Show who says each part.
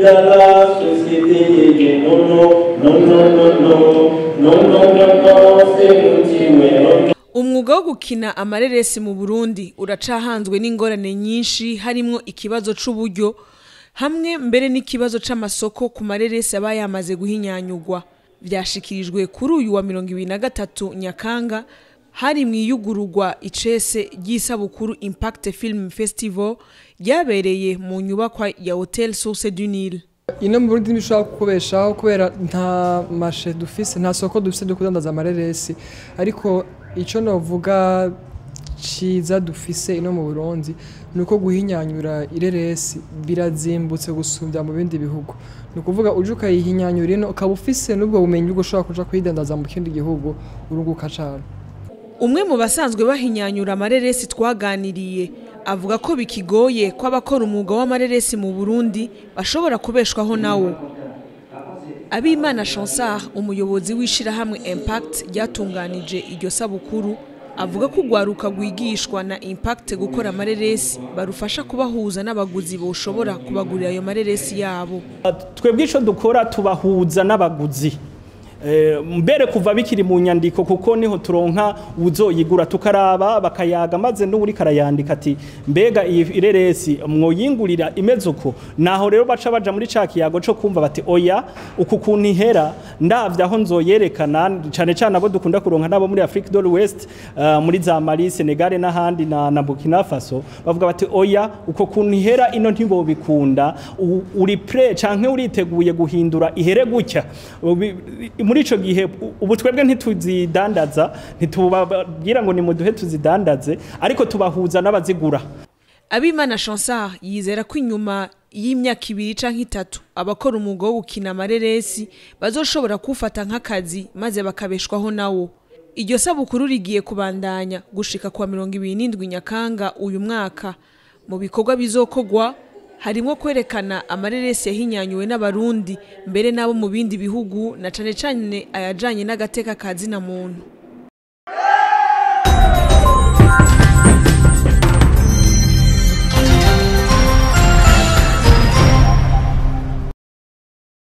Speaker 1: dans la société. Non, non, non, non, non, non, non, non, non, non, c'est mon petit
Speaker 2: umwuga wo gukina amareresi mu burundi uracahanzwe n'ingorane nyinshi harimwo ikibazo c'uburyo hamwe mbere n'ikibazo c'amasoko ku mareresi aba yamaze guhinyanyurwa vyashikirijwe kuri uyu wa mirongo ibiri na gatatu nyakanga hari mu iyugururwa icese ry'isabukuru impact film festival ryabereye mu nyubakwa ya hotel source du nil
Speaker 3: ino mu Burundi ntibishobora kukubeshaho kubera nta mashe dufise nta soko dufise ryo kudandaza amareresi ariko icyo navuga cyiza dufise ino mu Burundi ni uko guhinyanyura ireresi birazimbutse gusumbya mu bindi bihugu ni ukuvuga uje ukayihinyanyura ino ukaba ufise n'ubwo bumenyi bwo ushobora kuja kuyidandaza mu kindi gihugu urunguka cane
Speaker 2: umwe mu basanzwe bahinyanyura amareresi twaganiriye avuga ko bikigoye ko abakora umwuga w'amareresi mu burundi bashobora kubeshwaho nawo abimana chansard umuyobozi w'ishyirahamwe impact ryatunganije iryo sabukuru avuga ko urwaruka rwigishwa na impact gukora amareresi barufasha kubahuza n'abaguzi boshobora kubagurira ayo mareresi yabo
Speaker 4: twebwe icyo dukora tubahuza n'abaguzi mbere kuva bikiri mu nyandiko kuko niho turonka uzoyigura tukaraba bakayaga maze n'uri karayandika ati mbega iyi ireresi mwoyingurira imeze uko naho rero baca baja muri ca kiyago co kumva bati oya uku kuntu ihera ndavye aho nzoyerekana cane cane abo dukunda kuronka nabo muri Afrique de l'Ouest uh, muri za Mali Senegal n'ahandi na, na Burkina Faso bavuga bati oya uko kuntu ihera ino ntibobikunda uri pre canke uriteguye guhindura ihere gutya muri ico gihe ubu twebwe ntituzidandaza ntitubabwira ngo nimuduhe tuzidandaze ariko tubahuza n'abazigura
Speaker 2: abimana chansard yizera ko inyuma y'imyaka ibiri canke itatu abakora umwuga wo gukina amareresi bazoshobora kuwufata nk'akazi maze bakabeshwaho nawo iryo sabukuru rigiye kubandanya gushika kwa mirongo ibiri n'indwi nyakanga uyu mwaka mu bikorwa bizokogwa harimo kwerekana amareresi yahinyanyuwe n'abarundi mbere n'abo mu bindi bihugu na cane cane ayajanye n'agateka ka zina muntu